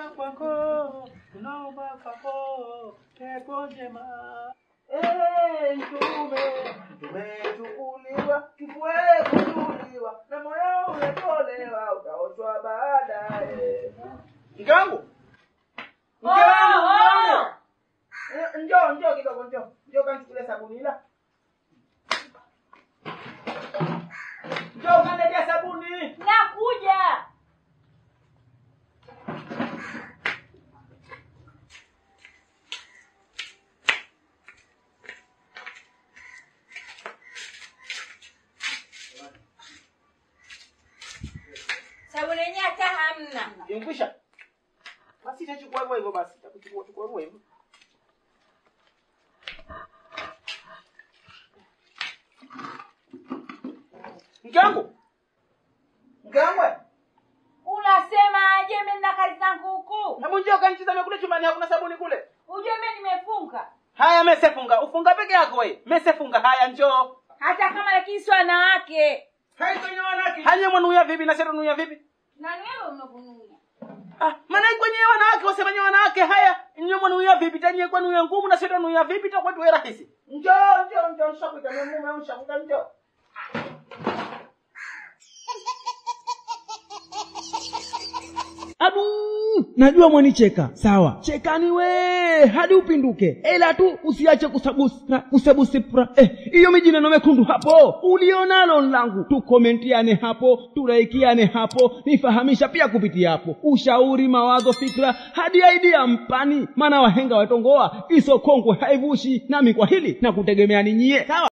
kwako tunaomba kwako pepo njema Eh, mtume tumechukuliwa kifue kuchukuliwa na moyo umetolewa utaoshwa baadaye mke wangu mke wangu mke wangu Eh, njoo njoo kidogo njoo njoo kanichukulia sabuni ila njoo kaniletea sabuni nakuja sabuni yenyewe hata hamna Imekwisha? Basi itachukua hivyo hivyo basi. Itakuchukua chukua hivyo hivyo. Mke wangu. Mke wangu. we. unasema aje mimi na kazi zangu huku Hebu njoo kanitazame kule chumbani hakuna sabuni kule. ujue mimi nimefunga Haya mesefunga. Ufunga peke yako wewe. Mesefunga haya njoo. hata kama lakini si wanawake Hai kwenye wanawake. Hanya mwanuya vipi na sasa nuya vipi? nani wewe unavunuia Ah, maana kwenye wanawake wasema wanawake haya nyo mwanuya vipi tanye kwa nuya ngumu na sasa nuya vipi itakuwa tu rahisi. Njoo njoo njoo nishakuita mume wangu nishakuita njoo. Abu, najua mwanicheka. Sawa, chekani we hadi upinduke, ila tu usiache kusabusa kusabusipra. Eh, hiyo mijineno mekundu hapo ulionalo langu, tukomentiane hapo, turaikiane hapo, nifahamisha pia kupitia hapo, ushauri, mawazo, fikra hadi idea mpani, maana wahenga watongoa iso kongwe haivushi, nami kwa hili na kutegemea ninyie. Sawa.